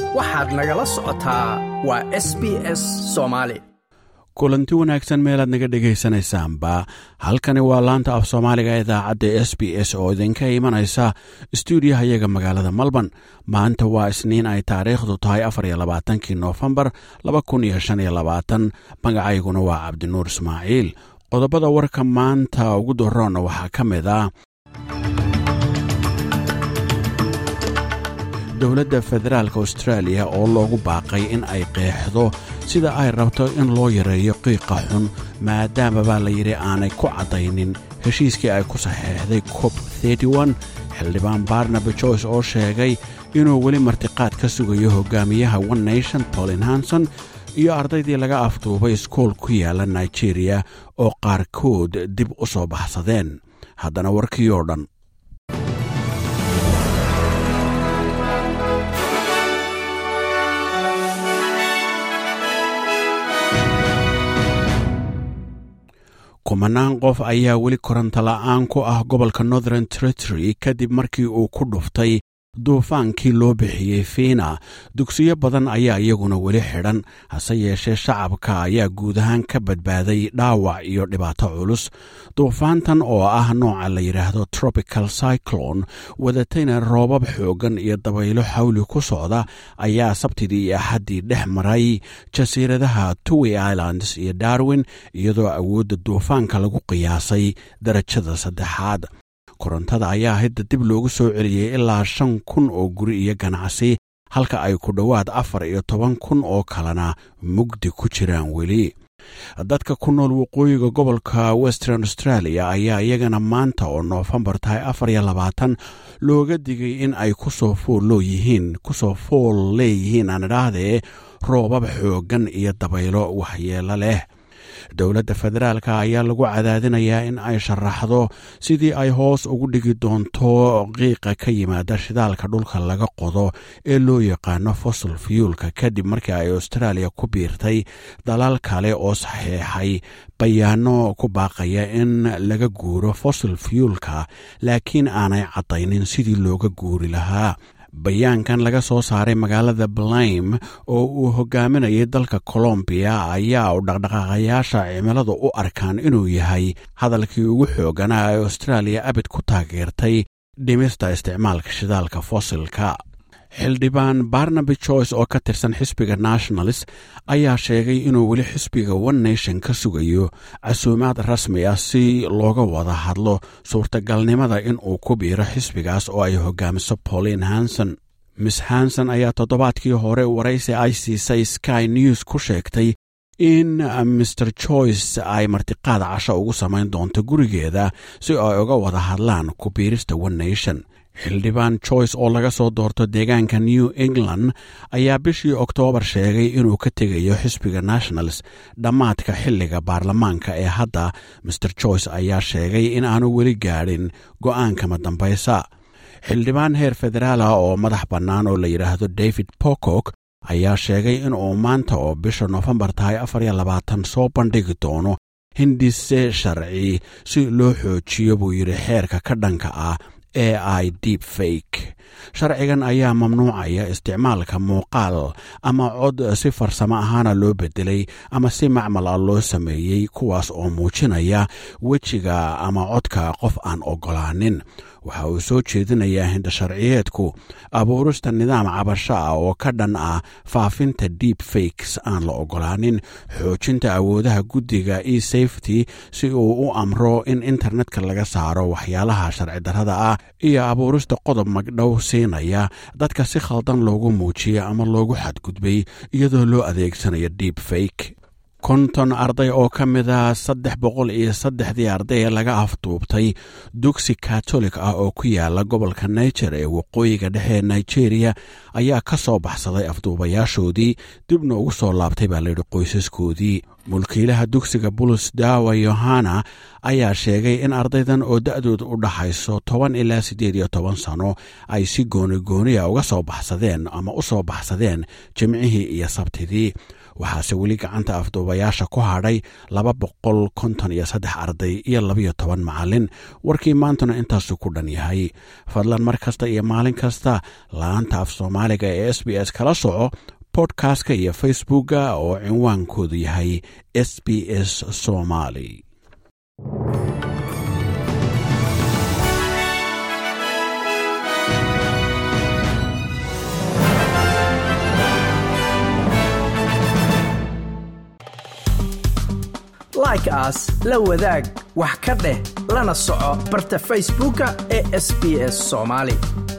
waxaad nagala socotaa waa s b s soomaali kulanti wanaagsan meelaad naga dhegaysanaysaanba halkani waa laanta af soomaaliga idaacadda s b s oo idinka imanaysa stuudiyaha iyaga magaalada melbourne maanta waa isniin ay taariikhdu tahay afar iyo labaatankii noofembar laba kun iyo shan iyo labaatan magacayguna waa cabdinuur ismaaciil qodobada warka maanta ugu doroonna waxaa ka mid ah dowladda federaalk austraaliya oo loogu baaqay in ay qeexdo sida ay rabto in loo yareeyo qiiqa xun maadaama baa la yidhi aanay ku caddaynin heshiiskii ay ku saxeexday cob xildhibaan barnaby joyce oo sheegay inuu weli martiqaad ka sugayo hogaamiyaha one nation paulin hanson iyo ardaydii laga afduubay iskool ku yaala nigeria oo qaarkood dib u soo baxsadeen haddana warkii oo dhan kumanaan qof ayaa weli koronto la'aan ku ah gobolka northern territory kadib markii uu ku dhuftay duufaankii loo bixiyey fiina dugsiyo badan ayaa iyaguna weli xidhan hase yeeshee shacabka ayaa guud ahaan ka badbaaday dhaawac iyo dhibaato culus duufaantan oo ah nooca la yidhaahdo tropical cyclone wadatayna roobab xooggan iyo dabaylo xawli ku socda ayaa sabtidii iyo axaddii dhex maray jasiiradaha towy islands iyo darwin iyadoo awoodda duufaanka lagu qiyaasay darajada saddexaad korontada ayaa hidda dib loogu soo celiyey ilaa shan kun oo guri iyo ganacsi halka ay ku dhowaad afar iyo toban kun oo kalena mugdi ku jiraan weli dadka ku nool waqooyiga gobolka western australia ayaa iyagana maanta oo noofembar tahay afar iyo labaatan looga digay in ay kusoo fooloo yihiin kusoo fool leeyihiin aan idhaahdee roobab xooggan iyo dabaylo waxyeelo leh dowladda federaalka ayaa lagu cadaadinayaa in ay sharaxdo sidii ay hoos ugu dhigi doonto qiiqa ka yimaada shidaalka dhulka laga qodo ee loo yaqaano fossil fuelka kadib markii ay australia ku biirtay dalaal kale oo saxeexay bayaano ku baaqaya in laga guuro fossil fuelka laakiin aanay caddaynin sidii looga guuri lahaa bayaankan laga soo saaray magaalada blime oo uu hogaaminayay dalka colombiya ayaa u dhaqdhaqaaqayaasha cimiladu u arkaan inuu yahay hadalkii ugu xooganaa ee austraaliya abid ku taageertay dhimista isticmaalka shidaalka fosilka xildhibaan barnaby joyce oo ka tirsan xisbiga nationalist ayaa sheegay inuu weli xisbiga one nation ka sugayo casuumaad rasmi ah si looga wada hadlo suurtagalnimada in uu ku biiro xisbigaas oo ay hogaamiso pauline hanson miss hanson ayaa toddobaadkii hore waraysi ay siisay sky news ku sheegtay in maer joyce ay martiqaad casho ugu samayn doonto gurigeeda si ay uga wada hadlaan ku biirista one nation xildhibaan joyce oo laga soo doorto deegaanka new england ayaa bishii oktoobar sheegay inuu ka tegayo xisbiga nationals dhammaadka xilliga baarlamaanka ee hadda maer joyce ayaa sheegay in aanu weli gaadhin go'aankama dambaysa xildhibaan heer federaala oo madax bannaan oo la yidhaahdo david pocock ayaa sheegay inuu maanta oo bisha noofembar tahay afar iyo labaatan soo bandhigi doono hindise sharci si loo xoojiyo buu yidhi xeerka ka dhanka ah e i deep fake sharcigan ayaa mamnuucaya isticmaalka muuqaal ama cod si farsamo ahaana loo bedelay ama si macmal ah loo sameeyey kuwaas oo muujinaya wejiga ama codka qof aan oggolaanin waxa uu soo jeedinayaa hindasharciyeedku abuurista nidaam cabasho ah oo ka dhan ah faafinta deep fakes aan la oggolaanin xoojinta awoodaha guddiga e safety si uu u amro in internetka laga saaro waxyaalaha sharci darrada ah iyo abuurista qodob magdhow siinaya dadka si khaldan loogu muujiya ama loogu xadgudbay iyadoo loo adeegsanayo deep fake konton arday oo ka mida saddex boqol iyo saddexdii arday ee laga afduubtay dugsi katolik ah oo ku yaala gobolka niger ee waqooyiga dhexe ee nigeria ayaa ka soo baxsaday afduubayaashoodii dibna ugu soo laabtay baa layidhi qoysaskoodii mulkiilaha dugsiga bulus dawa yohana ayaa sheegay in ardaydan oo da-dooda u dhaxayso toban ilaa siddeed iyo toban sano ay si gooni gooniya uga soo baxsadeen ama u soo baxsadeen jimcihii iyo sabtidii waxaase weli gacanta afduubayaasha ku hadhay laba boqol konton iyo saddex arday iyo labayo toban macallin warkii maantuna intaasu ku dhan yahay fadlan mar kasta iyo maalin kasta laanta af soomaaliga ee s b s kala soco bodkastka iyo facebookga oo cinwaankoodu yahay s b s somaali like aas la wadaag wax ka dheh lana soco barta facebooka ee sb s somaali